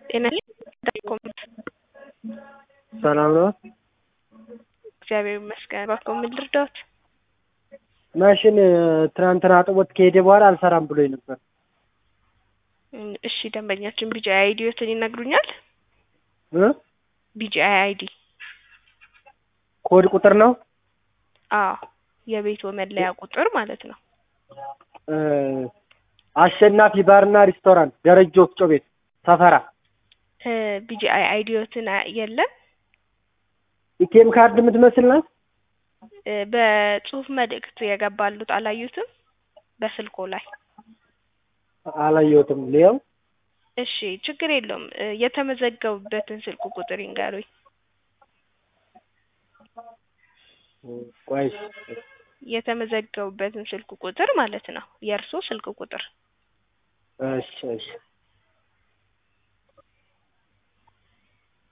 ጤና ሰላም ነው? እግዚአብሔር ይመስገን። እባክዎ ምን ልርዳዎት? ማሽን ትናንትና አጥቦት ከሄደ በኋላ አልሰራም ብሎኝ ነበር። እም፣ እሺ ደንበኛችን ቢጂአይ አይዲዎትን ይነግሩኛል? እ ቢጂአይ አይዲ ኮድ ቁጥር ነው? አዎ የቤትዎ መለያ ቁጥር ማለት ነው። እ አሸናፊ ባርና ሪስቶራንት ደረጀ ወፍጮ ቤት ሰፈራ እ ቢጂአይ አይዲዎትን አ- የለም ኢቲኤም ካርድ የምትመስል ናት። እ በጽሁፍ መልእክት የገባሉት አላዩትም? በስልኮ ላይ አላየሁትም። ሊያው እሺ ችግር የለውም። እ የተመዘገቡበትን ስልክ ቁጥር ይንገሩኝ። ቆይ የተመዘገቡበትን ስልክ ቁጥር ማለት ነው። የእርስዎ ስልክ ቁጥር እሺ እሺ